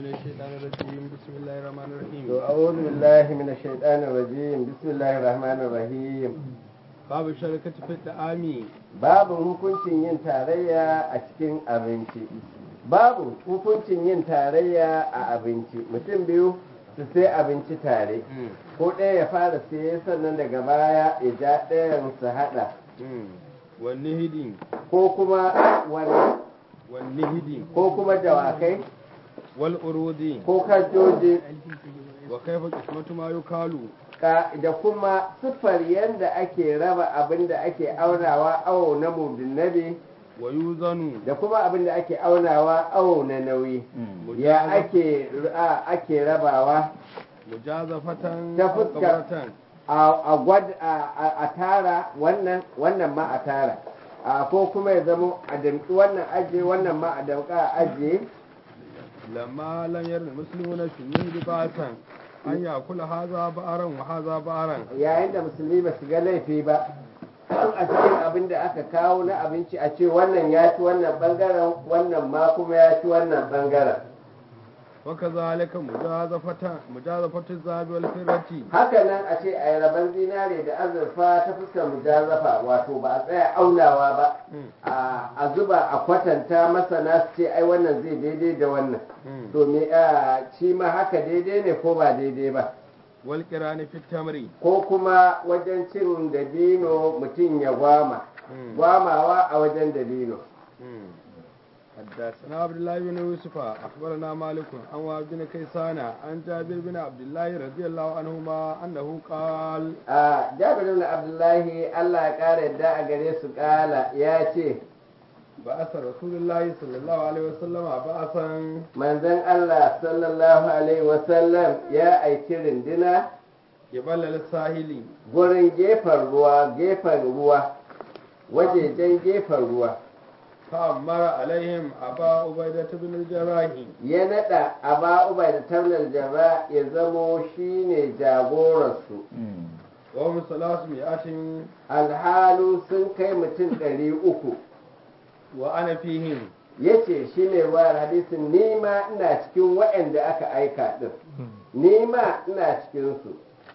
الشيطان الرجيم بسم الله الرحمن الرحيم أعوذ بالله من الشيطان الرجيم بسم الله الرحمن الرحيم باب الشركة في الطعام babu hukuncin yin tarayya a cikin abinci babu hukuncin yin tarayya a abinci mutum biyu su sai abinci tare ko ɗaya ya fara siye sannan daga baya ya ja ɗayan su haɗa والنهدي ko kuma wani والنهدي ko kuma dawakai والأرود ko kajoji وكيف قسمة ما يكال ka da kuma siffar yadda ake raba abin da ake aunawa awo na mudunnabi ويوزن da kuma abin da ake aunawa awo na nauyi ya ake a- ake rabawa مجازفة Ta أو fuska. قبرة a a gwad a- a a tara wannan wannan ma a tara a ko kuma ya zamo a damƙi wannan ajiye wannan ma a damƙa a ajiye لما لم ير المسلمون في النهد بأسا أن يأكل هذا بأرا وهذا بأرا yayin da musulmi ba su ga laifi ba a cikin abin da aka kawo na abinci a ce wannan ya ci wannan bangaren wannan ma kuma ya ci wannan bangaren وكذلك مجازفة مجازفة الذهب والفرة haka nan a ce a yi rabon zinare da azurfa ta fuskar mujazafa wato ba a tsaya aunawa ba a a zuba a kwatanta masana su ce ai wannan zai daidai da wannan to me a shi ma haka daidai ne ko ba daidai ba والقران في التمر ko kuma wajen cin dabino mutum ya gwama gwamawa a wajen dabino حدثنا عبد الله بن يوسف اخبرنا مالك عن وهب بن كيسان عن جابر بن عبد الله رضي الله عنهما انه قال a jabir ibn abdullahi Allah ya kara yadda a gare su kala ya ce بعث رسول الله صلى الله عليه وسلم بعثا manzon Allah sallallahu alaihi wasallam ya aiki rindina قبل الساحل gurin gefen ruwa gefen ruwa wajejen gefen ruwa فأمر عليهم أبا عبيدة بن الجراح ya nada aba ubai da tamnar jara ya zamo shine jagoransu وهم ثلاثمائة alhalu sun kai mutum ɗari uku وأنا فيهم ya ce shi ne ruwayar hadisin nima ina cikin waɗanda aka aika ɗin nima ina cikinsu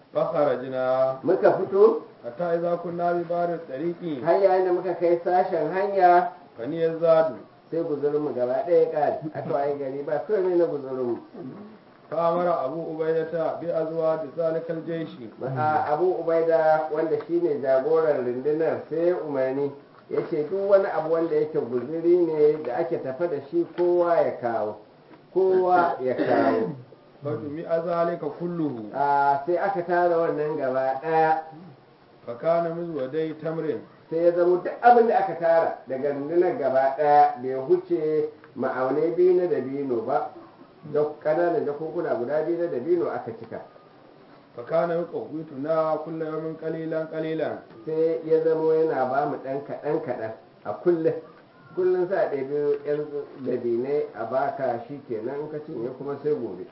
فخرجنا muka fito حتى إذا كنا ببار الطريق har yayin da muka kai sashen hanya فني الزاد sai guzurinmu gaba ɗaya ƙari aka waye gari ba komai na guzurinmu فأمر أبو عبيدة بأزواج ذلك الجيش a abu ubaida wanda shine jagoran rundunar sai ya umarni ya ce duk wani abu wanda yake guzuri ne da ake tafa da shi kowa ya kawo kowa ya kawo فجمع ذلك كله a sai aka tara wannan gaba ɗaya فكان مزودي تمر sai ya zama duk abin da aka tara daga rundunar gaba ɗaya bai huce ma'aunai biyu na dabino ba da ƙananan jakokuna guda biyu na dabino aka cika فكان يقوتنا كل يوم قليلا قليلا sai ya zama yana ba mu ɗan kaɗan kaɗan a kullum kullum sa ɗaya yan dabinai a baka shi kenan in ka cinye kuma sai gobe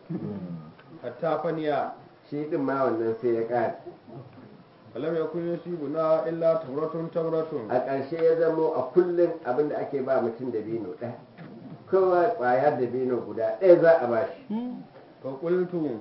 حتى فنيا shi ɗin ma wannan sai ya ƙare فلم يكن يصيبنا إلا تمرة تمرة a ƙarshe ya zamo a kullum abin da ake ba mutum dabino ɗaya kowa ƙwayar dabino guda ɗaya za a ba shi فقلت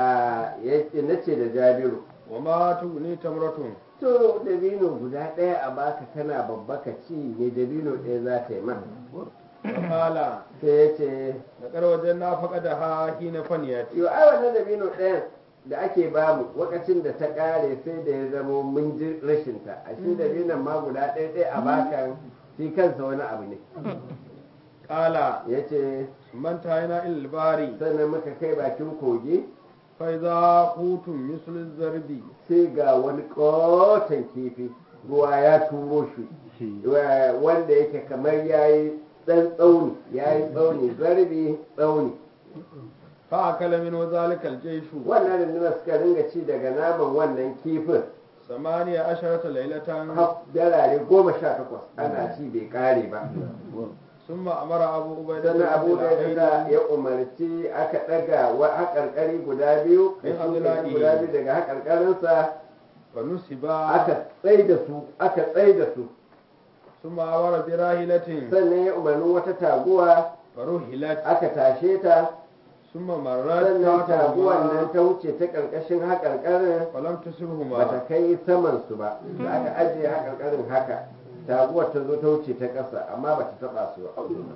na ce da jabiru وما تغني تمرة to dabino guda ɗaya a baka kana babba ka ci ne dabino ɗaya za ta yi ma فقال sai ya ce لقد وجدنا فقدها حين فنيت yo ai wannan dabino ɗayan da ake bamu lokacin da ta ƙare sai da ya zamo mun ji rashinta ashe dabinon ma guda ɗaya ɗaya a baka shi kansa wani abu ne قال ya ce من تاينا إلى الباري sannan muka kai bakin kogi فإذا قوت مثل الزرد sai ga wani ƙoton kifi ruwa ya turo shi wa- wanda yake kamar ya yi ɗan tsauni ya yi tsauni zarbi tsauni فأكل منه ذلك الجيش wannan rundunar suka ringa ci daga naman wannan kifin ثمانية عشرة ليلة har darare goma sha takwas ana ci bai kare ba ثم أمر أبو عبيدة sannan abu da بالعين ya ya umarci aka ɗaga wa haƙarƙari guda biyu da In shi Abdullahi. guda biyu daga haƙarƙarinsa فنسبا aka tsai da su aka tsai da su ثم أمر براهلة sannan ya umarni wata taguwa فرهلت aka tashe ta summa marrat sannan ta taguwan nan ta wuce ta ƙarƙashin haƙarƙarin falam ba ta tusibhuma kai saman su ba da aka ajiye haƙarƙarin haka taguwar ta zo ta wuce ta ƙasa amma ba ta taɓa su ba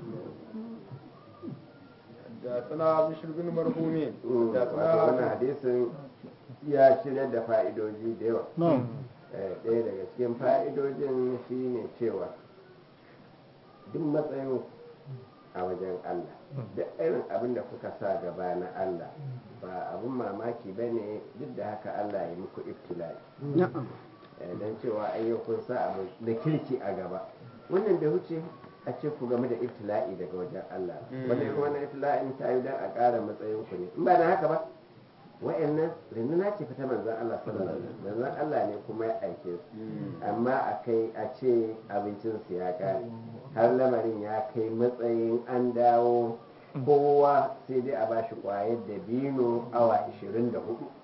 حدثنا بشر بن مرحوم Mm, wato wannan حدثنا hadisin ya shirya da fa'idoji da yawa na'am Eh, ɗaya daga cikin fa'idojin shi ne cewa duk matsayin a wajen Allah duk irin abin da kuka sa gaba na Allah ba abin mamaki ba ne duk da haka Allah ya muku ibtila'i na'am Eh, don cewa ayyukun sa abu na kirki a gaba wannan da wuce a ce ku game da ibtila'i daga wajen Allah Mm. wannan irin wannan ibtila'in ta yi don a ƙara matsayin ku ne in ba da haka ba wa'annan rinduna ce fita manzon Allah sallallahu alaihi wasallam manzon Allah ne kuma ya aike su amma a kai a ce abincinsu ya kare har lamarin ya kai matsayin an dawo kowa sai dai a bashi kwayar dabino awa 24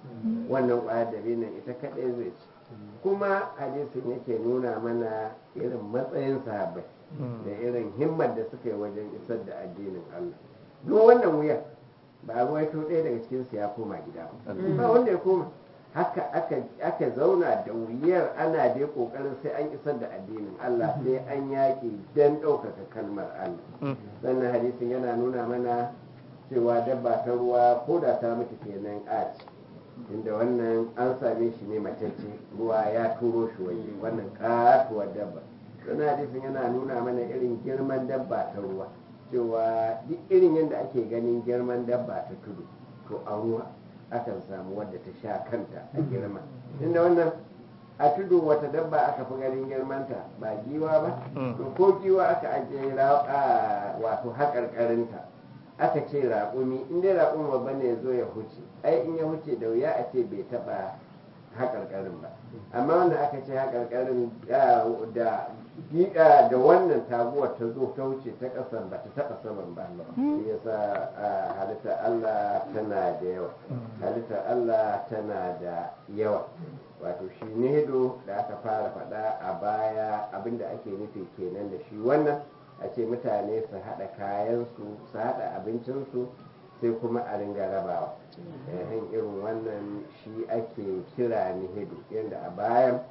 wannan kwayar dabinon ita kadai zai ci kuma hadisin yake nuna mana irin matsayin sahabbai da irin himmar da suka yi wajen isar da addinin Allah duk wannan wuya ba a ruwaito ɗaya daga cikinsu ya koma gida ba ba wanda ya koma haka aka aka zauna da wuyar ana dai kokarin sai an isar da addinin Allah sai an yaƙi dan ɗaukaka kalmar Allah sannan hadisin yana nuna mana cewa dabba ta ruwa ko da ta mutu kenan a ci inda wannan an same shi ne matacce ruwa ya turo shi waje wannan katuwar dabba sannan hadisin yana nuna mana irin girman dabba ta ruwa cewa duk irin yadda ake ganin girman dabba ta tudu to a ruwa akan samu wadda ta sha kanta a girma inda wannan a tudu wata dabba aka fi ganin girmanta ba giwa ba to ko giwa aka ajiye ra- a- wato haƙarƙarinta aka ce raƙumi in dai raƙumi babba ne ya zo ya huce ai in ya huce da wuya a ce bai taɓa haƙarƙarin ba amma wanda aka ce haƙarƙarin ah, da giƙa da wannan taguwar ta zo ta wuce ta ƙasar ba ta taɓa saman ba shi yasa ah, halittar Allah tana da yawa halittar Allah tana da yawa wato shi nedo da aka fara faɗa a baya abinda ake nufi kenan da shi wannan a ce mutane su haɗa kayansu su haɗa abincinsu sai kuma a ringa rabawa yayin irin wannan shi ake kira nihidu yadda a bayan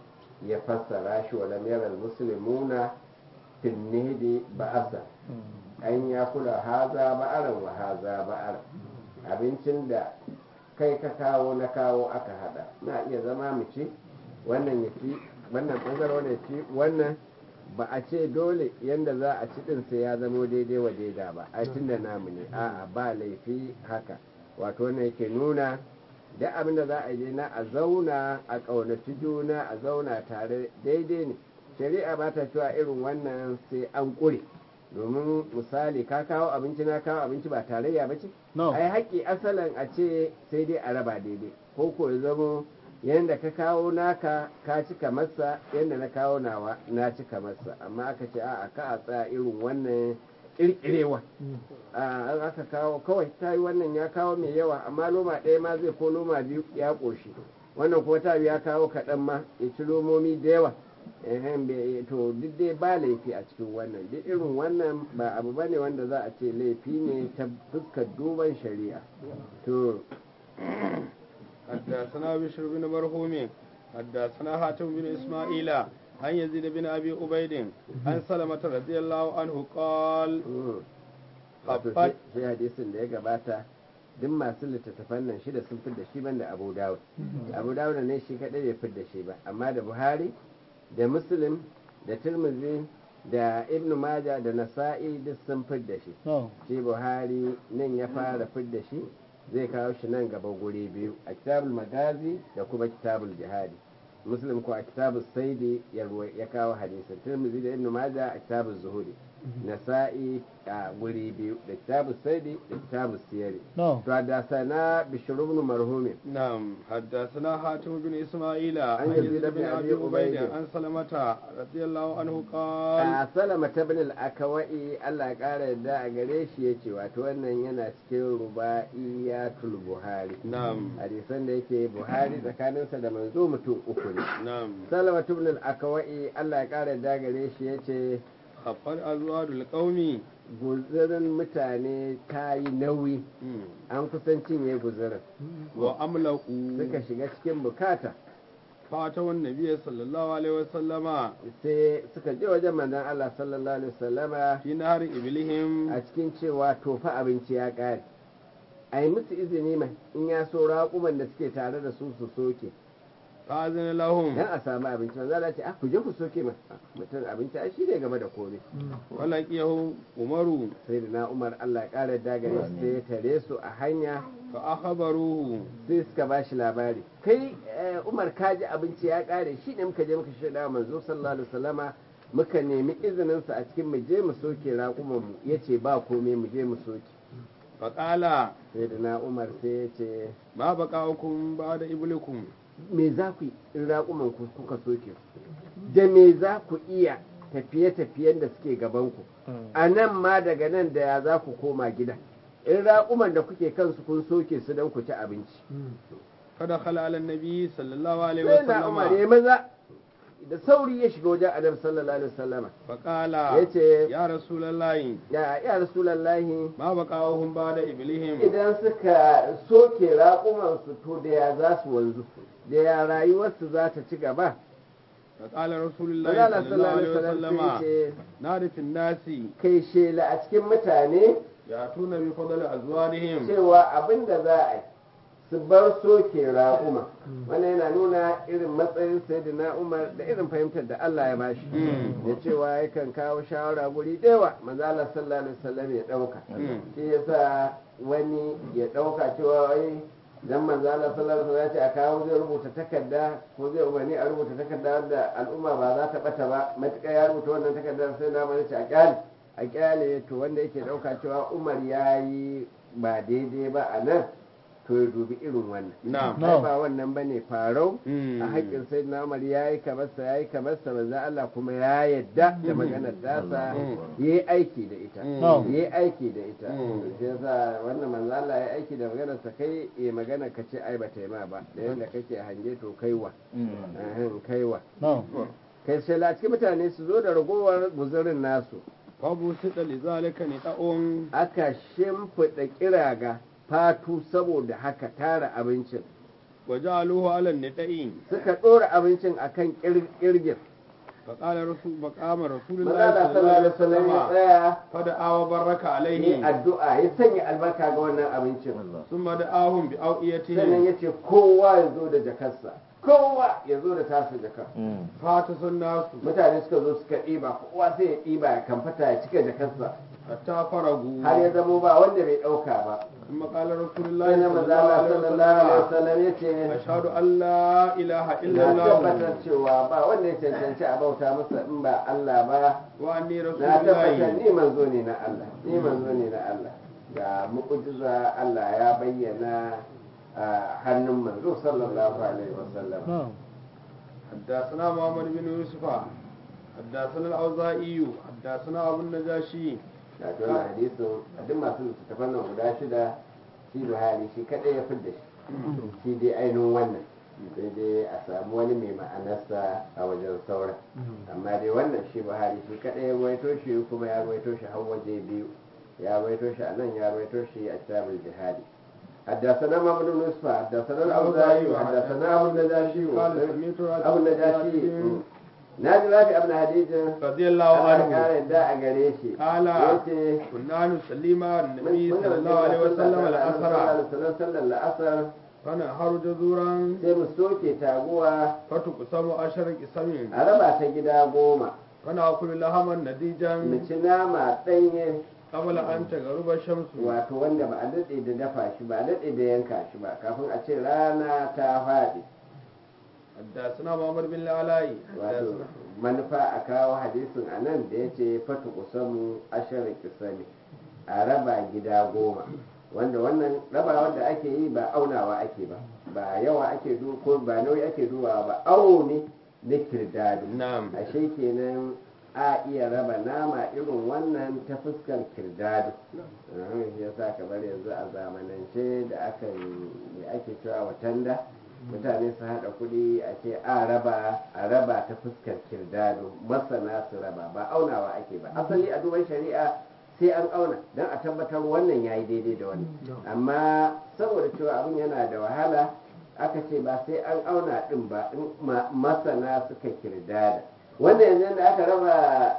ya fassara shi wa lam yaral muslimuna fil nihdi ba'asa an ya kula haza ba'aran wa haza ba'ar abincin da kai ka kawo na kawo aka hada na iya zama mu ci wannan ya ci wannan bangar wannan ya ci wannan ba a ce dole yanda za a ci din sai ya zamo daidai wa daida ba a tun da namu ne a'a ba laifi haka wato wannan yake nuna da abin da za a yi na a zauna a ƙaunaci juna a zauna tare daidai ne shari'a ba ta cewa irin wannan sai an ƙure domin misali ka kawo abinci na kawo abinci ba tarayya ba ce No. ai haƙƙi asalin a ce sai dai a raba daidai ko ko ya zamo yadda ka kawo naka ka cika masa yadda na kawo nawa na cika masa amma aka ce a'a ka a tsaya irin wannan kirkirewa an aka kawo kawai ta yi wannan ya kawo mai yawa amma loma ɗaya ma zai ko loma biyu ya ƙoshi wannan kuma ta ya kawo kaɗan ma ya ci lomomi da yawa ehem, bai- to duk dai ba laifi a cikin wannan duk irin wannan ba abu ba ne wanda za a ce laifi ne ta fuskar duban shari'a to حدثنا بشر بن مرحوم حدثنا حاتم بن إسماعيل عن يزيد بن أبي عبيد عن سلمة رضي الله عنه قال mm. wato Habbat- shi shi hadisin da ya gabata duk masu littattafan nan shida sun fidda shi banda abu dawud abu dawud ne shi kadai bai fidda shi ba amma da buhari da muslim da tirmidhi da ibn maja da nasa'i duk sun fidda shi no shi buhari nan ya fara fidda shi zai kawo shi nan gaba guri biyu a kitabul magazi da kuma kitabul jihadi muslim ko a kitabul saidi ya ruwa- ya kawo hadisin tirmidhi da ibn maja a kitabul zuhuri nasa'i a guri biyu da kitabul saidi da kitabul siyari no to da sana bishir ibn marhumin نعم حدثنا حاتم بن إسماعيل عن يزيد يزيد بن بن أبي أبي عبيد عبيد. عن سلمة رضي الله عنه قال a salama ta bin al'akawai Allah ya ƙara yadda a gare shi ya ce wato wannan yana cikin ruba'iyatul buhari نعم hadisan da yake buhari tsakaninsa da manzo mutum uku ne نعم salama ibn al-akawai Allah ya kara da gare shi yace khaffar azwadul qaumi guzurin mutane ta yi nauyi an kusan cinye guzurin wa amlaku suka shiga cikin bukata fatawan nabiyyi sallallahu alaihi wasallama sai suka je wajen manzon Allah sallallahu alaihi wasallama fi nahar iblihim a cikin cewa tofa abinci ya ƙare a yi musu izini mai in ya so raƙuman da suke tare da su su soke fa azina lahum dan a samu abinci manzo Allah ce ah ku je ku soke ma mutum abinci ai shi ne game da komai walaqiyahu umaru sai da na Umar Allah ya ƙara dagare su sai ya tare su a hanya fa akhbaruhu sai suka ba shi labari kai eh, Umar ka ji abinci ya ƙare shi ne muka je muka shaida wa manzo sallallahu alaihi wasallama muka nemi izinin sa a cikin mu je mu soke raƙuman mu yace ba komai mu je mu soke fa qala sai da na Umar sai ya ce ma baqaukum ba'da iblikum me za ku yi in raƙuman ku kuka soke da me za ku iya tafiye-tafiyen da suke gabanku a nan ma daga nan da ya za ku koma gida in raƙuman da kuke kansu kun soke su don ku ci abinci kada khala ala nabi sallallahu alaihi sai na umar wasallama ya maza da sauri ya shiga wajen annabi sallallahu alaihi wasallama fa qala yace ya rasulullahi ya ya rasulullahi ma baqauhum ba'da iblihim idan suka soke raƙuman su to da ya za su wanzu da ya rayuwarsu za ta ci gaba fa qala rasulullahi Allah sallallahu alaihi sallallahu alaihi wasallam wasallama sai ya ce narifin nasi kai shela a cikin mutane ya tuna bi fadl azwarihim cewa abin da za a yi su bar soke raƙuma wannan yana nuna irin matsayin sayyidina umar da irin fahimtar da Allah ya bashi Mm. da cewa yakan kawo shawara guri ɗewa manzo Allah sallallahu alaihi wasallam ya ɗauka Mm. shi yasa wani ya ɗauka cewa wai dan manzo Allah sallallahu alaihi wasallam ya ce a kawo zai rubuta takarda ko zai umarni a rubuta takarda wanda al'umma ba za ta bata ba matuƙa ya rubuta wannan takardar sai na bari ce a kyale a kyale to wanda yake ɗauka cewa Umar ya yi ba daidai ba a nan to ya dubi irin wannan na'am ai ba wannan bane farau Mm. a haƙƙin sai na Umar ya yi kamarsa ya yi kamarsa manzo Allah kuma ya yadda da maganar dasa Mm. ya yi aiki da ita Mm. ya yi aiki da ita Mm. shi yasa wannan manzo Allah ya aiki da maganar sa kai ya magana ka ce ai bata yi ma ba da yanda kake hange to kaiwa ahin kaiwa kai sai la cikin mutane su zo da ragowar guzurin nasu babu sida li zalika ni da'un aka shimfiɗa kiraga fatu saboda haka tara abincin wa ja'aluhu ala nida'i suka ɗora abincin akan kir- kirgin fa qala rasul maqama maza rasulullahi da sallallahu alaihi sallallahu alaihi wasallam ya wasallam tsaya fada awa baraka yi alaihi addu'a ya sanya albarka ga wannan abincin thumma da'ahum bi sannan awiyatihim ya ce kowa ya zo da jakarsa kowa ya zo da tasu jakar fata sunnasu mutane suka zo suka ɗiba kowa sai ya ɗiba ya kamfata ya cika jakarsa hatta faragu har ya zamo ba wanda bai ɗauka ba thumma qala sai rasulullahi na maza Allah sallallahu alaihi sallallahu wasallam ya ce ashhadu an la ilaha illa na allah tabbatar cewa ba wanda ya cancanci a bauta masa in ba Allah ba wa anni na tabbatar rasulullahi ni manzo ne na Allah ni manzo ne na Allah ga mu'jiza Allah ya bayyana a hannun manzo sallallahu alaihi wasallam حدثنا محمد بن يوسف حدثنا الأوزاعي حدثنا أبو النجاشي da wannan hadisin a duk masu littattafan nan guda shida shi buhari shi kadai ya fidda shi shi dai ainihin wannan sai dai a samu wani mai ma'anarsa a wajen sauran amma dai wannan shi buhari shi kadai ya ruwaito shi kuma ya ruwaito shi har waje biyu ya ruwaito shi a nan ya ruwaito shi a kitabul jihadi حدثنا محمد بن يوسف حدثنا الاوزاعي وحدثنا ابو النجاشي قال سمعت ابو النجاشي ناجي رافع ابن حديث رضي الله Allah ya عنه kara yadda a gare shi قال yace كنا نصلي مع النبي صلى الله عليه وسلم الأسرى sallar la'asar فنهر جذورا sai mu soke taguwa فتقسم عشر قسم a raba ta gida goma فنأكل لحما mu نديجا ci nama ɗanye قبل أن تغرب الشمس wato wanda ba a daɗe da dafa shi ba a daɗe da yanka shi ba kafin a ce rana ta faɗi حدثنا محمد بن العلاء wato حدثنا manufa a kawo hadisin a nan da ya ce fatu kusamu ashirin kisami a raba gida goma wanda wannan rabawa da ake yi ba aunawa ake ba ba yawa ake du ko ba nauyi ake dubawa ba awo ne na kirdado نعم ashe kenan a iya raba nama irin wannan ta fuskar kirdado ya sa kamar yanzu a zamanance da aka yi ake cewa watanda mutane su haɗa kuɗi a ce a raba a raba ta fuskar kirdado masana su raba ba aunawa ake ba asali a duban shari'a sai an auna don a tabbatar wannan ya yi daidai da wannan amma saboda cewa abin yana da wahala aka ce ba sai an auna ɗin ba in ma- masana suka kirdada wannan yanzu da aka raba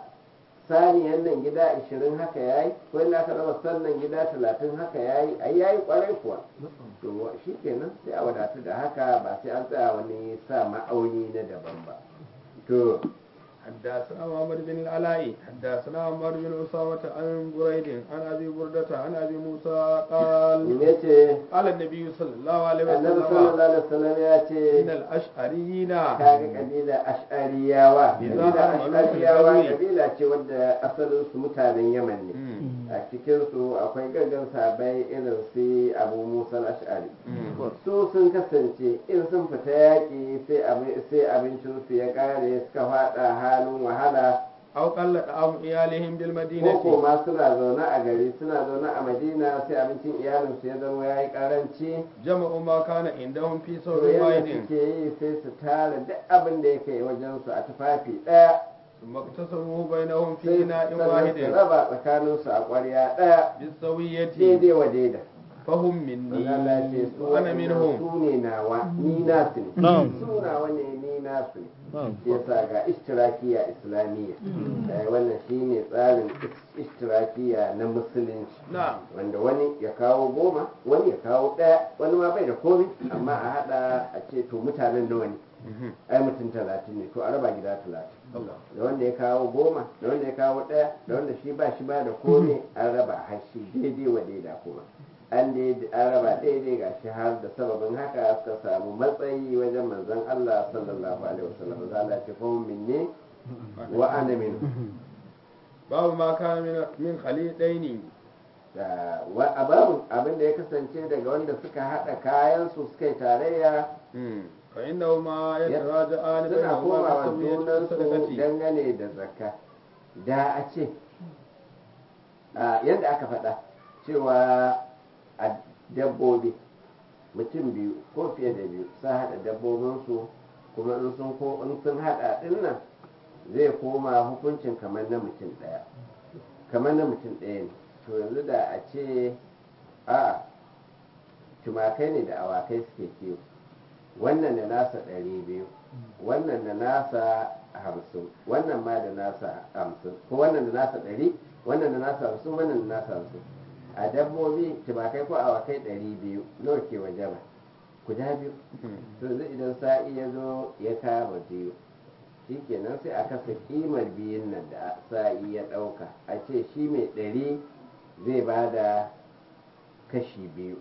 saniyan nan gida 20 haka yayi ko inda aka raba sannan gida 30 haka yayi ai yayi kwarai kuwa to shi kenan sai a wadatu da haka ba sai an tsaya wani sa ma'auni na daban ba to حدثنا محمد بن العلاء حدثنا عمر بن أسامة عن بريد عن أبي بردة عن أبي موسى قال ne ce قال النبي صلى الله عليه annabi وسلم sallallahu alaihi wasallam ya ce إن الأشعريين kaga kabila ash'ariyawa Idan kabila an malu ash'ariyawa fil kabila ce wadda asalin su mutanen yaman ne Mm. a cikin su akwai gaggan sabai irin su abu musa ash'ari Mm. su sun kasance in sun fita yaƙi sai abi- sai abincinsu ya ƙare suka faɗa halin wahala أو قل طعام إيالهم ko بالمدينة ma suna zaune a gari suna zaune a madina sai abincin iyalinsu ya zama ya yi ƙaranci جمعوا ما كان عندهم في to ثوب yadda واحد suke yi sai su tara duk abin da yake wajensu a tufafi ɗaya ثم اقتسموه بينهم في sai إناء sannan su واحد raba tsakaninsu a ƙwarya ɗaya بالسوية daidai wa daida فهم مني Allah ce su وأنا waɗannan منهم su ne nawa ni nasu ne Na'am. su nawa ne ni nasu ne Na'am. yasa ga ishtirakiya islamiyya Eh, wannan shine tsarin is- ishtirakiya na musulunci نعم wanda wani ya kawo goma wani ya kawo ɗaya wani ma bai da komai amma a haɗa a ce to mutanen nawa ne ai mutum talatin ne to a raba gida talatin الله da wanda ya kawo goma da wanda ya kawo ɗaya da wanda shi ba shi ba da komai an raba har shi daidai wa daida kuma an daidai an raba daidai ga shi har da sababin haka suka samu matsayi wajen manzon Allah sallallahu alaihi wasallam za Allah ce fa minni wa ana minhu babu ma kana min min khalidaini da wa a babu abin da ya kasance daga wanda suka haɗa kayan su suka yi tarayya fa innahu ma yataraja'ani suna bainahuma komawa bisawiyyati junan su sadaqati dangane da zakka da a ce a yadda aka faɗa cewa a dabbobi mutum biyu ko fiye da biyu sun haɗa dabbobinsu kuma in sun ko in sun haɗa ɗin nan zai koma hukuncin kamar na mutum ɗaya kamar na mutum ɗaya ne to yanzu da a ce a tumakai ne da awakai suke kiwo wannan da nasa ɗari biyu wannan da nasa hamsin wannan ma da nasa hamsin ko wannan da nasa ɗari wannan da nasa hamsin wannan da nasa hamsin a dabbobi tumakai ko awakai ɗari biyu nawa ke waje ba guda biyu to yanzu idan sa'i ya zo ya kama biyu shikenan sai a kasa kimar biyun nan da sa'i ya ɗauka a ce shi mai ɗari zai ba da kashi biyu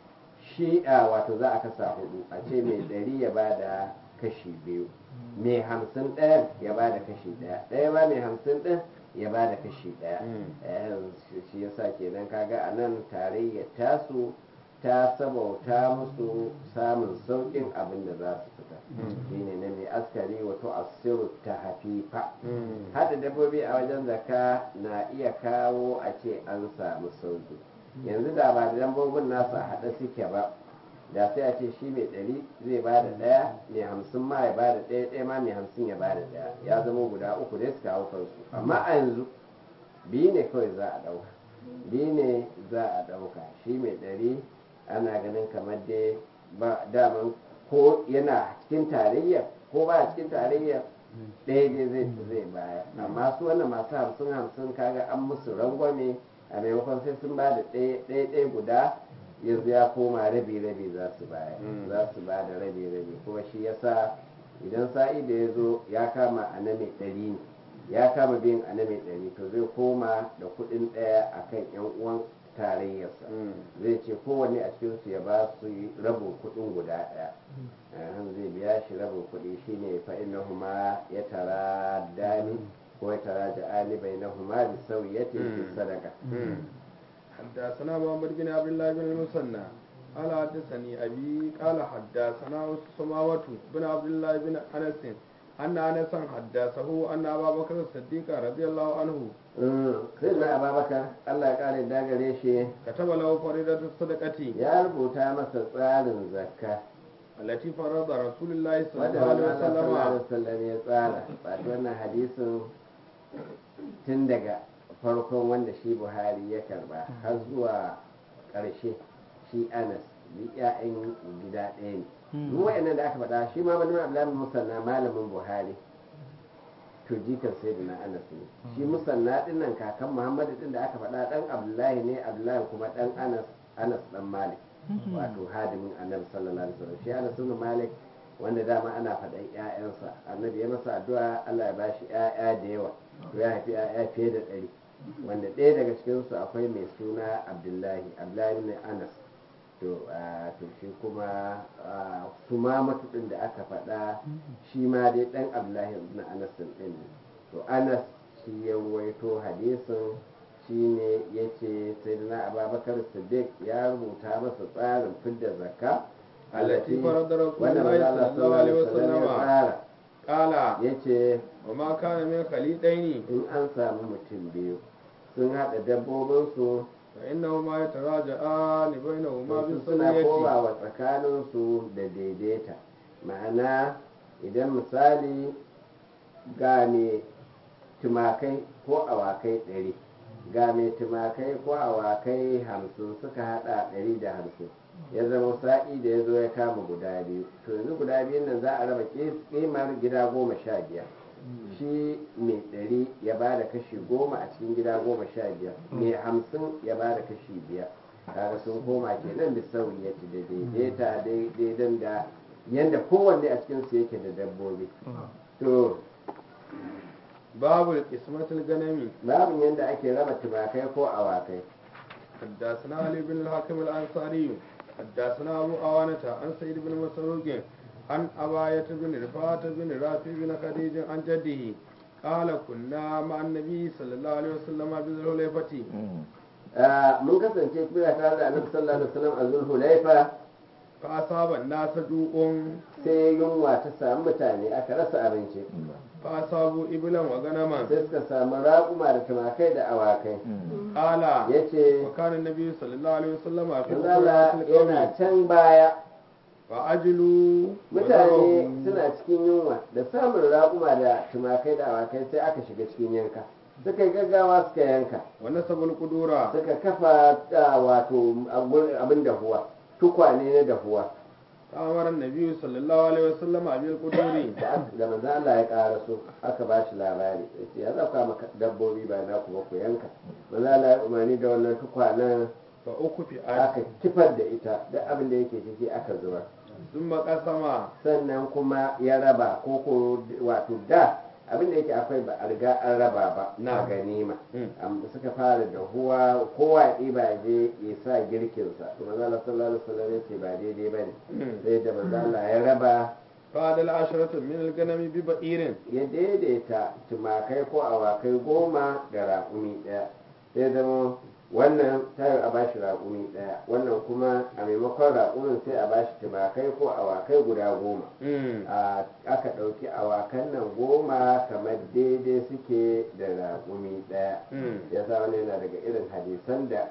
shi a wato za a kasa hudu a ce mai ɗari ya ba da kashi biyu mai hamsin ɗayan ya ba da kashi ɗaya ɗaya ba mai hamsin ɗin ya ba da kashi ɗaya Eh, shi yasa kenan kaga a nan tarayyar tasu ta sabauta musu samun sauƙin abin da za su fita shine na mai askari wato asiru ta hafifa hada dabbobi a wajen zaka na iya kawo a ce an samu sauƙi yanzu da ba da dabbobin nasu a haɗe suke ba da sai a ce shi mai ɗari zai ba da ɗaya mai hamsin ma ya ba da ɗaya ɗaya ma mai hamsin ya ba da ɗaya ya zama guda uku dai suka hau kansu amma a yanzu biyu ne kawai za a ɗauka biyu ne za a ɗauka shi mai ɗari ana ganin kamar dai ba daman ko yana cikin tarayya ko ba a cikin tarayya ɗaya dai zai zai baya amma su wannan masu hamsin hamsin kaga an musu rangwame a maimakon sai sun ba da ɗaya ɗaya ɗaya guda yanzu ya koma rabi rabi za su baya Mm. za su ba da rabi rabi kuma shi yasa idan sa'i da ya zo ya kama a na mai ɗari ne ya kama biyan a na mai ɗari to zai koma da kuɗin ɗaya a kan yan uwan tarayyarsa zai ce kowanne a cikinsu ya ba su rabin kuɗin guda ɗaya Ahan, zai biya shi rabin kuɗi shine fa innahuma ya tara dani ko ya tara ja'ani bainahuma bi sawiyatin fi Mm. sadaqa حدثنا محمد بن عبد الله بن المثنى قال حدثني أبي قال حدثنا سماوة بن عبد الله بن أنس أن أنسا حدثه أن أبا بكر الصديق رضي الله عنه sai na ababakar Allah ya kare dagare shi كتب له فريضة الصدقة ya rubuta masa tsarin zakka التي فرض رسول الله صلى wanda الله عليه Allah sallallahu alaihi وسلم wasallam ya tsara wato wannan hadisin tun daga farkon wanda shi Buhari ya karba har zuwa ƙarshe shi Anas duk ƴaƴan gida ɗaya ne duk wayannan da aka faɗa shi ma malamin Abdullahi Musanna malamin Buhari to jikan sayyidina Anas ne shi Musanna din nan kakan Muhammadu din da aka faɗa dan Abdullahi ne Abdullahi kuma dan Anas Anas dan Malik wato hadimin Annabi sallallahu alaihi wasallam shi Anas ibn Malik wanda dama ana faɗan ƴaƴansa annabi ya masa addu'a Allah ya bashi ƴaƴa da yawa to ya haifi ƴaƴa fiye da ɗari wanda ɗaya daga cikinsu akwai mai suna Abdullahi Abdullahi ne Anas to a to shi kuma su ma matuɗin da aka faɗa shi ma dai ɗan Abdullahi ibn Anas ɗin ne to Anas shi ya ruwaito hadisin shi ne ya ce sai na ababakar siddiq ya rubuta masa tsarin fidda zakka التي فرض رسول wanda الله manzo صلى الله عليه ya وسلم tsara قال ya ce وما كان من خليطين in an samu mutum biyu sun haɗa dabbobinsu فإنهما يتراجعان بينهما su suna بالسوية komawa tsakaninsu da daidaita ma'ana idan misali ga mai tumakai ko awakai ɗari ga mai tumakai ko awakai hamsin suka haɗa ɗari da hamsin ya zama sa'i da ya zo ya kama guda biyu to yanzu guda biyun nan za a raba kimar gida goma sha biyar shi mai ɗari ya ba da kashi goma a cikin gida goma sha biyar mai hamsin ya ba da kashi biyar kaga sun koma kenan da sauyi ya ci da daidaita daidaitan da yadda kowanne a cikin su yake da dabbobi to باب القسمة الغنمي babin yadda ake raba tumakai ko awakai حدثنا علي بن الحكم الأنصاري حدثنا أبو أوانة عن سيد بن مسروق عن أباية بن رفاعة بن رافع بن خديج عن جده قال كنا مع النبي صلى الله عليه وسلم بذي الحليفة Ah, mun kasance kuna tare da annabi sallallahu alaihi wasallam a zulhulaifa فأصاب الناس جوع sai yunwa ta samu mutane aka rasa abinci فأصابوا إبلا وغنما sai suka samu raƙuma da tumakai da awakai قال ya ce وكان النبي صلى الله عليه وسلم في Allah أخرى yana القوم can baya فأجلوا mutane وذروا suna cikin yunwa da samun raƙuma da tumakai da awakai sai aka shiga cikin yanka suka yi gaggawa suka yanka ونسبوا القدورة suka kafa ah, wato abin dahuwa tukwane na dahuwa فأمر النبي صلى الله عليه وسلم بالقدور da aka- da manzo Allah ya ƙara so aka ba shi labari yace ya zauka maka dabbobi ba na ku ba ku yanka manzo Allah ya umarni da wannan tukwanen فأكفئت aka kifar da ita duk abin da yake ciki aka zubar ثم قسم sannan kuma ya raba ko ko wato da abin da yake akwai ba a riga an raba ba na Na. ganima Mm. Am- suka fara da huwa kowa ya ɗiba ya je ya sa girkinsa to manzo Allah sallallahu alaihi wasallam ya ce ba daidai bane Mm. sai da manzo Allah ya raba فعدل عشرة من الغنم ببئير ya daidaita tumakai ko awakai goma da raƙumi ɗaya sai zama wannan tayo a bashi raƙumi ɗaya wannan kuma a maimakon raƙumin sai a bashi tumakai ko awakai guda goma Mm. a aka ɗauki awakan nan goma kamar daidai suke da raƙumi ɗaya Mm. ya sa wani yana daga irin hadisan da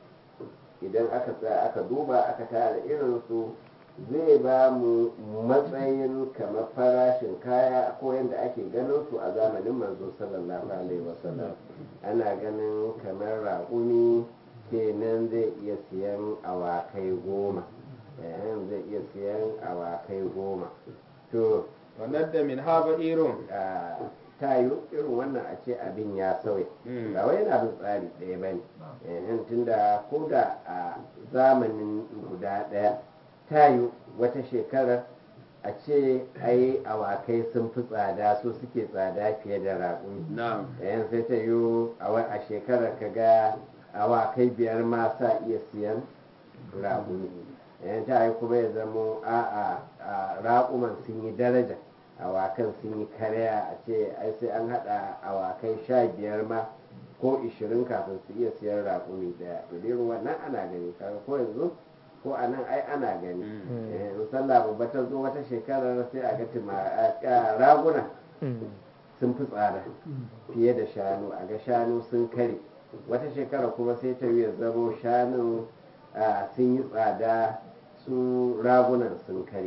idan aka tsaya aka duba aka tara irinsu zai ba mu matsayin kamar farashin kaya ko yadda ake ganin su a zamanin manzo sallallahu alaihi wasallam ana ganin kamar raƙumi kenan zai iya siyan awakai goma eh, zai iya siyan awakai goma to وند منها بئير a tayo irin wannan a ce abin ya sauya Mm. ba wai yana bin tsari ɗaya ba ne tunda ko da a zamanin guda ɗaya tayo wata shekarar a ce ai awakai sun fi tsada su suke tsada fiye da raƙumi نعم yayin sai ta yi a wa- a shekarar ka ga awakai biyar ma sa iya siyan raƙumi yayin ta yi kuma ya zamo a a raƙuman sun yi daraja awakan sun yi karya a ce ai sai an haɗa awakai sha biyar ma ko ishirin kafin su iya siyan raƙumi ɗaya to dai wannan ana gani kaga ko yanzu ko a nan ai ana gani Mm. Eh, musalla babba ta zo wata shekarar sai a ga tuma- a- a- raguna sun fi tsada fiye da shanu a ga shanu sun kare wata shekara kuma sai ta ya zamo shanun ah, sun yi tsada su ragunan sun kare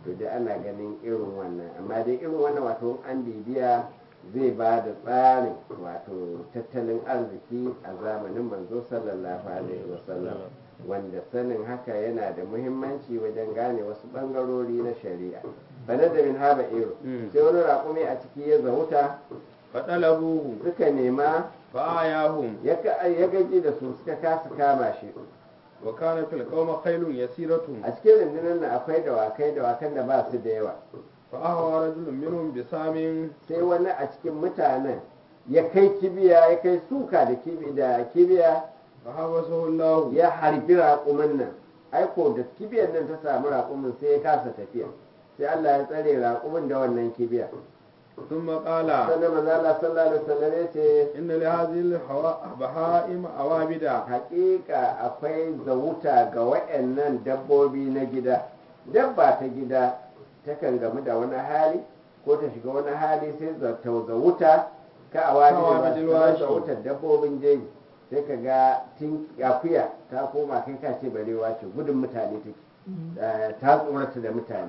to dai ana ganin irin wannan amma dai irin wannan wato an bibiya zai ba da tsarin wato tattalin arziki a zamanin manzo sallallahu alaihi wasallam wanda sanin haka yana da muhimmanci wajen gane wasu bangarori na shari'a bana da min haba iro Mm. sai wani raƙumi a ciki ya zahuta faɗalabuhu suka nema fa'ayahum ya ka- ya gaji da su suka kasa kama shi wa kana fil qawma khailun yasiratun a cikin rundunar nan akwai dawakai dawakan da ba su da yawa fa ahwa rajulun minhum bisamin sai wani a cikin mutanen ya kai kibiya ya kai suka da kibi da kibiya fa habasahu Allah ya harbi raƙumin nan aiko da kibiyar nan ta samu raƙumin sai ya kasa tafiya sai Allah ya tsare raƙumin da wannan kibiya thumma qala sannan manzo Allah sallallahu alaihi wasallam ya ce inna li hadhihi al-baha'im awabida haƙiƙa akwai zawuta ga waɗannan dabbobi na gida dabba ta gida takan gamu da wani hali ko ta shiga wani hali sai za- ta zawuta ka a wani Kawa da bijil ba washi. zawutar dabbobin jeji sai ka ga tun akuya ta koma kai ka ce barewa ce gudun mutane take Eh, ta tsorata da mutane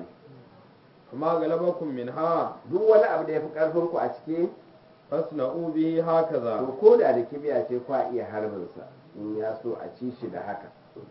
kuma galabakum minha duk wani abu da ya fi ƙarfin ku a ciki fasna'u bihi hakaza to ko da da kibiya ce kwa iya harbinsa in ya so a ci shi da haka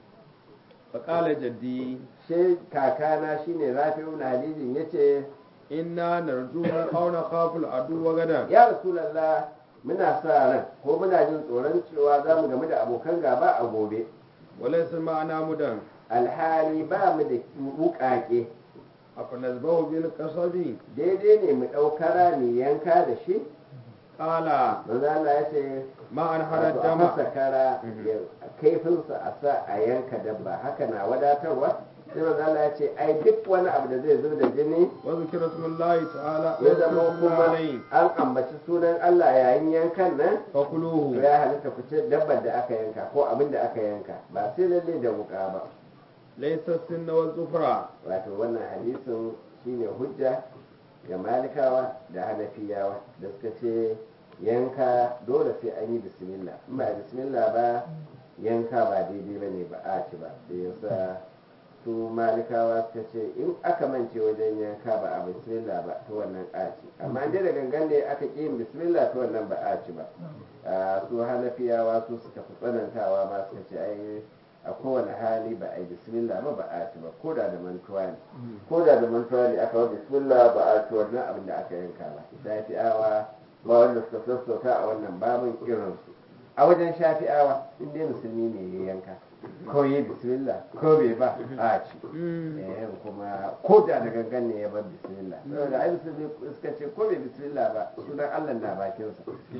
fa qala jaddi sai kakana shine rafi'u na hadijin yace inna narju aw nakhafu al-adu wa gadan ya rasulallah muna sa ran ko muna jin tsoron cewa za mu gamu da abokan gaba a gobe wa laysa ma'ana mudan alhali ba mu da wukake afa nazbahu bil qasabi daidai ne mu ɗaukara mu yanka da shi qala manzo Allah ya ce ma an wato harad a dama masa kara Mhm. ya kaifinsa a sa a yanka dabba haka na wadatarwa sai manzo Allah ya ce ai duk wani abu da zai zub da jini wa zikra smullahi ta'ala ya zama kuma alayhi an ambaci sunan Allah yayin yankan nan to fakuluhu ya halitta ku ce dabbar da aka yanka ko abin da aka yanka ba sai lalle da wuka ba laysa sinna wa zufra wato wannan hadisin shine hujja ga malikawa da hanafiyawa da suka ce yanka dole sai an yi bismillah in ba bismillah ba yanka ba daidai ba ne ba a ci ba da yasa su malikawa suka ce in aka mance wajen yanka ba a bismillah ba to wannan a ci amma in dai da gangan ne aka ƙi yin bismillah to wannan ba a ci ba a su hanafiyawa su suka fi tsanantawa ma suka ce ai a kowane hali ba a yi bismillah ba ba a ci ba ko da da mantuwa ne ko da da mantuwa ne aka wa bismillah ba a ci wannan abin da aka yanka ba shafi'awa ba wanda suka sassauta a wannan babin irinsu a wajen shafi'awa in dai musulmi ne ya yanka ko yi bismillah ko bai ba a ci eh kuma ko da da gangan ne ya bar bismillah saboda ai musulmi suka ce ko bai bismillah ba sunan Allah na bakinsa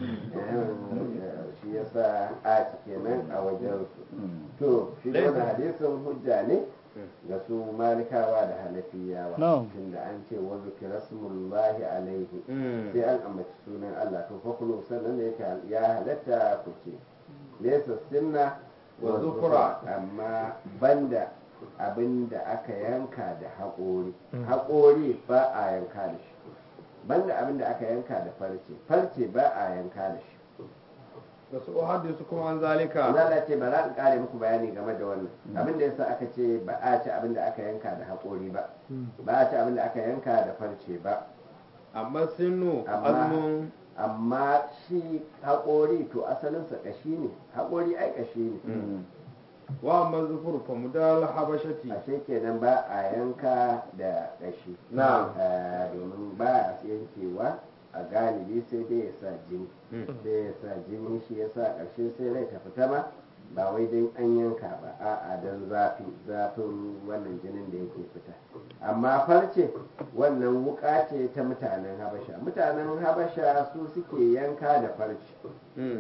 eh shi yasa a ci kenan a wajen su to shi da wannan hadisin hujja ne ga su malikawa da hanafiyawa Na'am. tunda an ce wa zikra smullahi alaihi sai an ambaci sunan Allah to fa kullu sannan da yake ya halatta ku ce laysa sinna Wa zufra. amma banda abin da aka yanka da haƙori Mm. haƙori ba a yanka da shi banda abin da aka yanka da farce farce ba a yanka da shi da su hadisu kuma an zalika Allah ce ba za in kare muku bayani game da wannan abin da yasa aka ce ba a ci abin da aka yanka da haƙori ba ba a ci abin da aka yanka da farce ba amma sinu Amma- azmun amma shi haƙori to asalinsa ƙashi ne haƙori ai ƙashi ne wa amma zufur fa mudal habashati ashe kenan ba a yanka da ƙashi Na'am. Eh, domin ba a yankewa a galibi sai dai ya sa jini Mm. sai ya sa jini shi ya sa ƙarshe sai rai ta fita ma ba wai don an yanka ba a'a don zafi zafin wannan jinin da yake fita amma farce wannan wuka ce ta mutanen habasha mutanen habasha su suke yanka da farce Mm.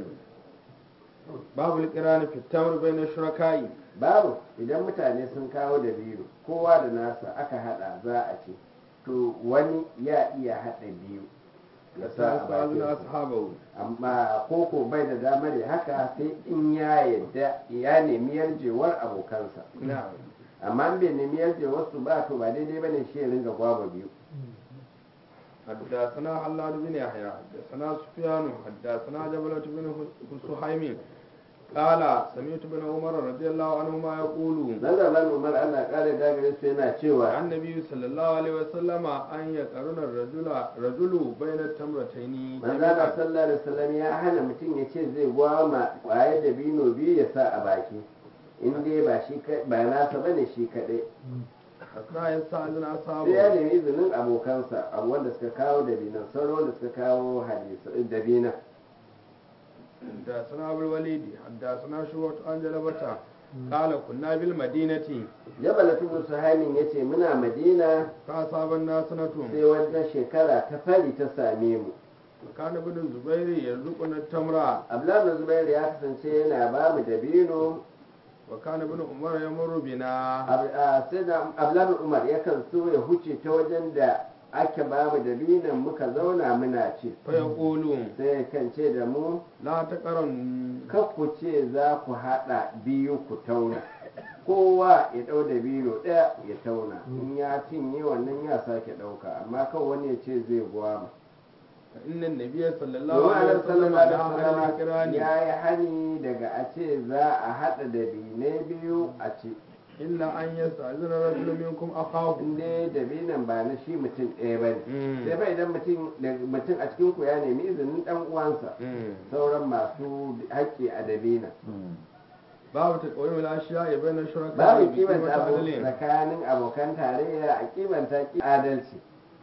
babu liqirani fi tamr bayna shuraka'i babu idan mutane sun kawo da biyu kowa da nasa aka hada za a ce to wani ya iya hada biyu ya sa a sa'alun bakin ashabahu amma koko bai da damar ya haka sai in ya yadda ya nemi yarjewar abokansa na'am amma in bai nemi yarjewar su ba to ba daidai bane shi ya ringa gwaba biyu حدثنا حلاد بن يحيى حدثنا سفيان حدثنا جبلة بن سهيم قال سمعت ابن عمر رضي الله عنهما يقول Nazarban Umar Allah ƙara dagare su yana cewa عن النبي صلى الله عليه وسلم أن يقرن الرجل رجل بين التمرتين manzana sallallahu alaihi wasallam ya hana mutum ya ce zai gwama kwaye da bino biyu ya sa a baki in dai ba shi ka- ba nasa bane shi kadai حتى يستأذن sai ya أصحابه nemi izinin abokansa a wanda suka kawo dabinan sauran wanda suka kawo hadisi dabinan حدثنا أبو الوليد حدثنا شعبة عن جلبة قال كنا بالمدينة jabal tubu suhaimin ya ce muna madina فأصاب الناس sai سنة wata shekara ta fari ta same mu كان ابن الزبير يرزقنا التمر abdullahi zubairu ya kasance yana ba mu dabino وكان ابن عمر يمر بنا Ab- a- sai da abdullahi umar yakan so ya huce ta wajen da ake ba mu dabinan muka zauna muna ci فيقول sai kan ce da mu لا تقرن kar ku ce za ku haɗa biyu ku tauna kowa ya ɗau da biyu ɗaya ya tauna in ya cinye wannan ya sake ɗauka amma kan wani ya ce zai gwama فإن النبي صلى الله domin عليه annabi وسلم sallallahu نهى alaihi عن wasallam القران ya yi hani daga a ce za a haɗa da binai biyu a ci إلا أن يستأذن رجل منكم أخاه in dai dabinan ba na shi mutum ɗaya ba ne Mm. sai fa idan mutum da- mutum a cikin ku ya nemi izinin ɗan uwansa Mm. sauran masu haƙƙi a dabina babu ta ƙauyin lashiya bai na shuraka babu bi kimanta qimati abu adalin. tsakanin abokan tarayya a kimanta ki adalci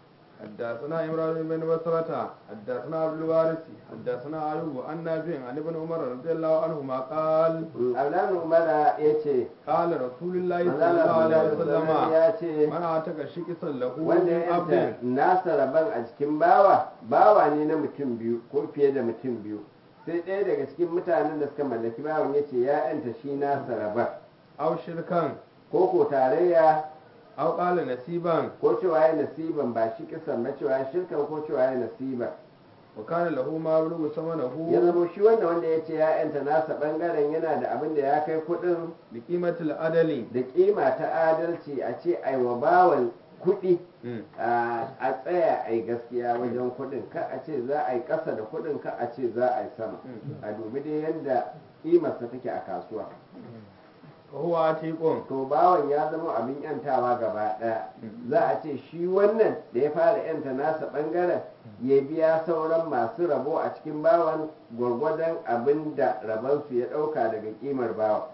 حدثنا إبراهيم بن مسرة حدثنا عبد الوارث حدثنا أيوب عن نافع عن ابن عمر رضي الله عنهما قال abdullahi umara ya ce قال رسول الله صلى manzala الله عليه sallallahu alaihi وسلم wasallam ya ce من أعتق شكسا له wanda من ya عبد yanta nasa rabon a cikin bawa bawa ne na mutum biyu ko fiye da mutum biyu sai ɗaya daga cikin mutanen da suka mallaki bawan ya ce ya yanta shi nasa rabon أو شركا ko ko tarayya أو قال نسيبا ko cewa ya nasiban ba shi kisan ba cewa ya shirkan ko cewa ya nasiban وكان له ما بلغ ya ثمنه zama shi wanda wanda ya ce ya yanta nasa bangaren yana da abin da ya kai kuɗin بقيمة العدل da kima ta adalci a ce aiwa bawan kuɗi Mm. a a tsaya a yi gaskiya wajen kuɗin ka a ce za a yi ƙasa da kuɗin ka a ce za a yi sama Mm. a dubi dai yadda ƙimarsa take a kasuwa وهو عتيق to bawan ya zama abin yantawa gaba ɗaya Mm. za a ce shi wannan da ya fara yanta nasa ɓangaren ya biya sauran masu rabo a cikin bawan gwargwadon abin da rabansu ya ɗauka daga ƙimar bawan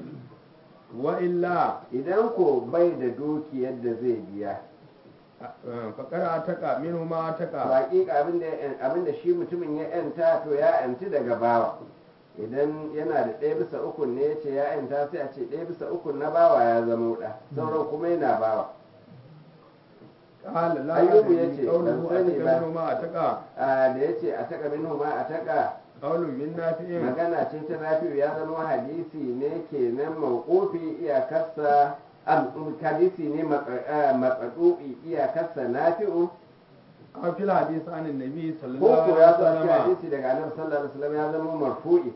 وإلا idan ko bai da dukiyar da zai biya فقد أعتق منه ما to أعتق hakika abin da abin da shi mutumin ya yanta to ya yanti daga bawa idan yana da ɗaya bisa uku ne ya ce ya yanta sai a ce ɗaya bisa uku na bawa ya zama ɗa sauran kuma yana bawa قال لا Ayyubu أدري yace, قوله ban sani أعتق ba. منه ما أعتق a da ya ce a taka min ma a taka قول من نافع magana ce ta nafi'u ya zama hadisi ne kenan mawqufi iyakarsa am hadisi ne matsadu'i iyakarsa nafi'u أو في الحديث عن النبي صلى ko الله ko عليه ya zo a cikin وسلم hadisi daga annabi sallallahu alaihi wasallam ya zama marfu'i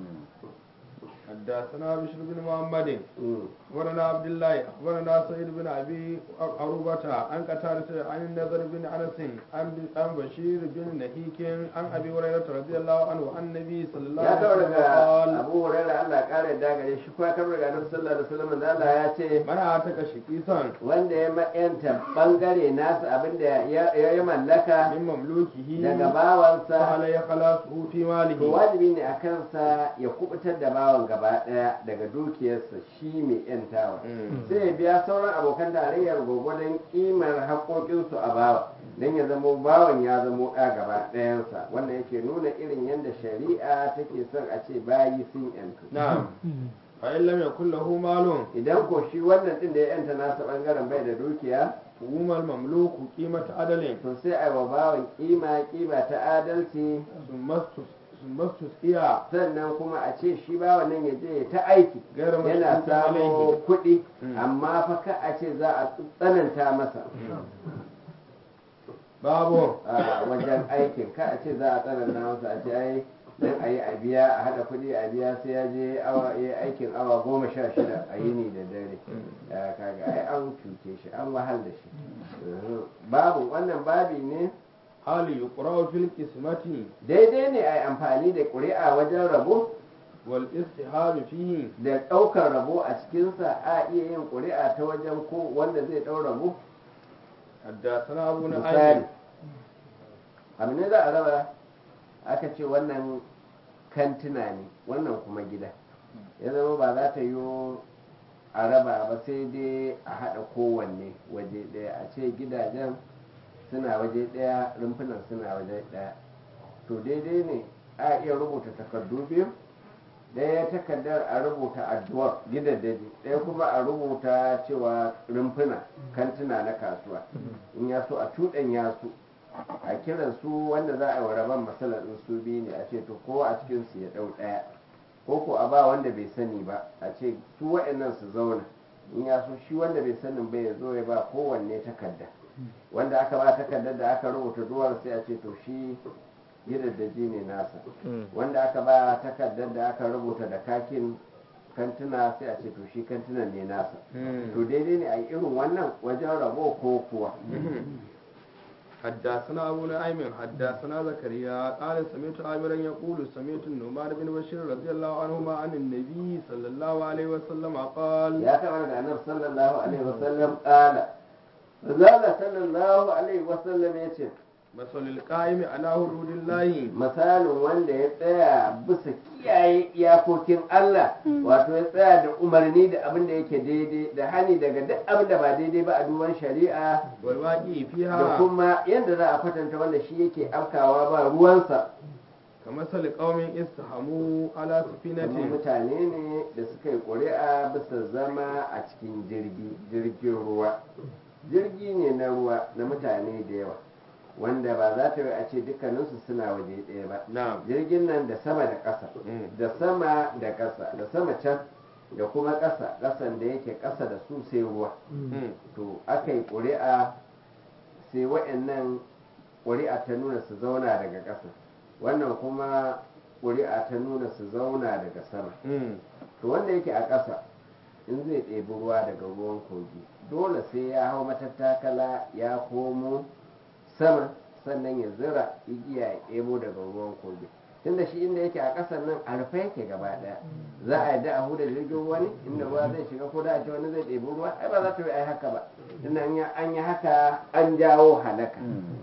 حدثنا بشر بن محمد Mm. ورنا عبد الله ورنا سعيد بن ابي عروبة عن قتادة عن النذر بن انس عن عن بشير بن نهيك عن ابي هريرة رضي الله عنه عن النبي صلى الله ya عليه kawo وسلم daga قال abu hurairah Allah ya kare da gare shi kuma kawo daga annabi sallallahu alaihi wasallam da Allah ya ce من أعتق شقيصا wanda ya ma'yanta bangare nasa abinda ya ya mallaka من مملوكه daga bawansa فعليه خلاصه في to ماله wajibi ne a kansa ya kubutar da bawan gaba daya daga dukiyarsa shi mai yantawa Mm. sai ya biya sauran abokan tarayyar gwagwadon kimar haƙoƙinsu a bawa don ya zamo bawan ya zamo ɗa gaba ɗayansa wannan yake nuna irin yadda shari'a take son a ce bayi sun yantu نعم فإن لم يكن له مال idan ko shi wannan ɗin da ya yanta nasa ɓangaren bai da dukiya فهم المملوك قيمة عدل to sai a yi wa bawan kima kima ta adalci ثم استس- ثم استسقي sannan kuma a ce shi bawan nan ya je ya ta aiki غير yana مشروط samo عليه kuɗi Mm. amma fa ka a ce za a tsananta masa babu a wajen aikin ka a ce za a tsananta masa a ce ai dan a yi a biya a haɗa kuɗi a biya sai ya je awa ya aikin awa goma sha shida a yini da dare ya kaga ai an cuce shi an wahal da shi Mhm. babu wannan babi ne hali yuqra'u fil qismati daidai ne a yi amfani da ƙuri'a wajen rabo wal istihab fihi da ɗaukar rabo a cikinsa a iya yin ƙuri'a ta wajen ko wanda zai ɗau rabo حدثنا أبو misali نعيم abu ne za a raba aka ce wannan kantina ne wannan kuma gida ya zama ba za ta yi a raba ba sai dai a haɗa kowanne waje ɗaya a ce gidajen suna waje ɗaya rumfunan suna waje ɗaya to daidai ne a iya rubuta takardu biyu ɗaya takardar a rubuta addu'ar gidaddaji ɗaya kuma a rubuta cewa rumfuna kantuna na kasuwa in ya so a cuɗanya su a kiran su wanda za a yi wa rabon matsalar in su biyu ne a ce to kowa a cikin su ya ɗau ɗaya ko ko a ba wanda bai sani ba a ce su waɗannan su zauna in ya so shi wanda bai sanin ba ya zo ya ba kowanne takarda wanda aka ba takardar da aka rubuta duwar sai a ce to shi gidaddaji ne nasa wanda aka ba takardar da aka rubuta da kakin kantuna sai a ce to shi kantunan ne nasa to daidai ne a yi irin wannan wajen rabo ko kuwa حدثنا أبو نعيم حدثنا زكريا قال سمعت عامرا يقول سمعت النعمان بن بشير رضي الله عنهما عن النبي صلى الله عليه وسلم قال ya taɓa daga annabi sallallahu alaihi wasallam ƙala zala sallallahu alaihi wasallam ya ce مثل القائم على حدود الله misalin wanda ya tsaya bisa kiyaye iyakokin Allah wato ya tsaya da umarni da abin da yake daidai da hani daga duk abin da ba daidai ba a duban shari'a والواقع da فيها kuma yadda za a kwatanta wanda shi yake afkawa ba ruwansa كمثل قوم استحموا على kuma سفينة mutane ne da suka yi ƙuri'a bisa zama a cikin jirgi jirgin ruwa jirgi ne na ruwa na mutane da yawa wanda ba za ta yi a ce dukkaninsu suna waje ɗaya ba نعم jirgin nan da sama da ƙasa Mm. da sama da ƙasa da sama can da kuma ƙasa ƙasan da yake ƙasa da su sai ruwa Mm. to aka yi ƙuri'a sai wa'annan ƙuri'a ta nuna su zauna daga ƙasa wannan kuma ƙuri'a ta nuna su zauna daga sama Mm. to wanda yake a ƙasa in zai ɗebi ruwa daga ruwan kogi dole sai ya hau matattakala ya komo sama sannan ya zira igiya ya ɗebo daga ruwan kogi tunda shi inda yake a ƙasar nan a rufe yake gaba ɗaya za a yadda a huda jirgin ruwa ne inda ruwa zai shiga ko da a ce wani zai ɗebi ruwa ai ba za ta yi ai haka ba tunda an yi- an yi haka an jawo halaka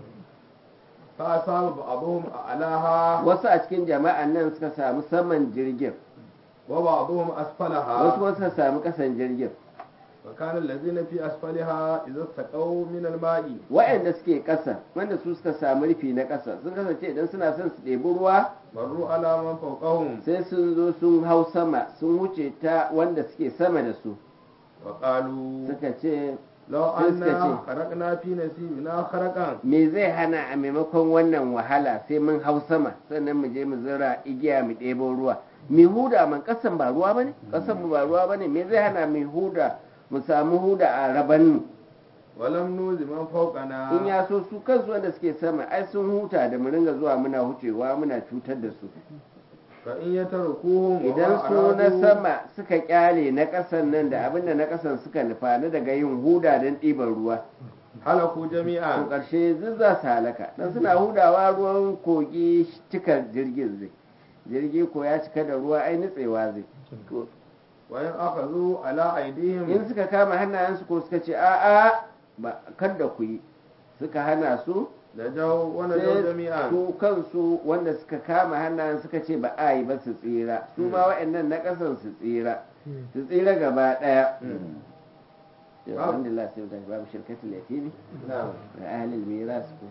فأصاب بعضهم أعلاها wasu a cikin jama'an nan suka samu saman jirgin وبعضهم wasu أسفلها kuma suka samu ƙasan jirgin وكان الذين في أسفلها إذا استقوا من الماء waɗanda suke ƙasa wanda su suka samu rufi na ƙasa sun kasance idan suna son su ɗebi ruwa مروا على من فوقهم sai sun zo sun hau sama sun wuce ta wanda suke sama da su وقالوا suka ce لو sai suka أنا ce خرقنا في نسيبنا خرقا me zai hana a maimakon wannan wahala sai mun hau sama sannan mu je mu zira igiya mu ɗebo ruwa mi huda man ƙasan ba ruwa bane ƙasan mu ba ruwa bane me zai hana mi huda mu samu huda a rabannu ولم نوز من فوقنا in ya so su kansu wanda suke sama ai sun huta da mu ringa zuwa muna hucewa muna cutar da su فإن يتركوهم idan وما su na أرادوا sama suka kyale na ƙasan nan da abin da na ƙasan suka nufa na daga yin huda don ɗiban ruwa هلكوا to جميعا ƙarshe duk za su halaka dan suna hudawa ruwan kogi cikar jirgin zai jirgi ko ya cika da ruwa ai nutsewa zai To, وإن أخذوا على in أيديهم suka kama hannayensu ko suka ce a'a ba kada ku yi suka hana su نجوا ونجوا sai جميعا su kansu wanda suka kama hannayen suka ce ba a yi ba su tsira su ma wa'annan na ƙasan su tsira su tsira gaba ɗaya yau Babu. alhamdulillah sai da babu shirkatul yatimi نعم da ahlul miras ko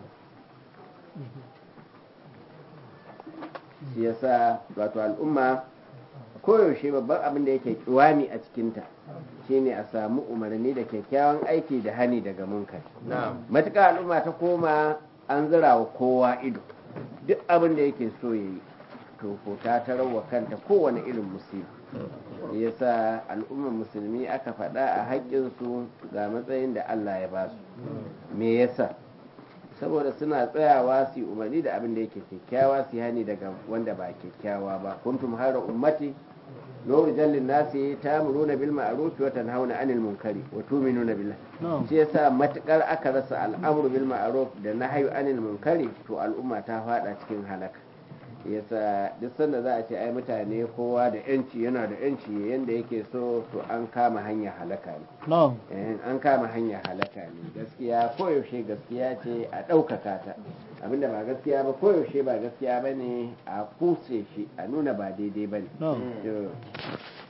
shi yasa wato al'umma koyaushe babban abin da yake kiwami a cikinta shine a samu umarni da kyakkyawan aiki da hani daga munkari نعم matuƙa al'umma ta koma an zira wa kowa ido duk abin da yake so ya yi to ko ta tarawa kanta kowane irin musibi yasa al'ummar musulmi aka faɗa a haƙƙinsu ga matsayin da Allah ya ba su me yasa saboda suna tsayawa su yi umarni da abin da yake kyakkyawa su yi hani daga wanda ba kyakkyawa ba kuntum hara ummati nuru jallin nasi ta'muruna bil ma'ruf wa tanhauna 'anil munkari wa tu'minuna billah shi yasa matukar aka rasa al'amru bil ma'ruf da nahyu 'anil munkari to al'umma ta fada cikin halaka yasa duk sanda za a ce ai mutane kowa da yanci yana da yanci yanda yake so to an kama hanya halaka ne na'am Eh, an kama hanya halaka ne gaskiya koyaushe gaskiya ce a ɗaukaka ta abinda ba gaskiya ba koyaushe ba gaskiya ba ne a kuse shi a nuna ba daidai ba ne na'am To,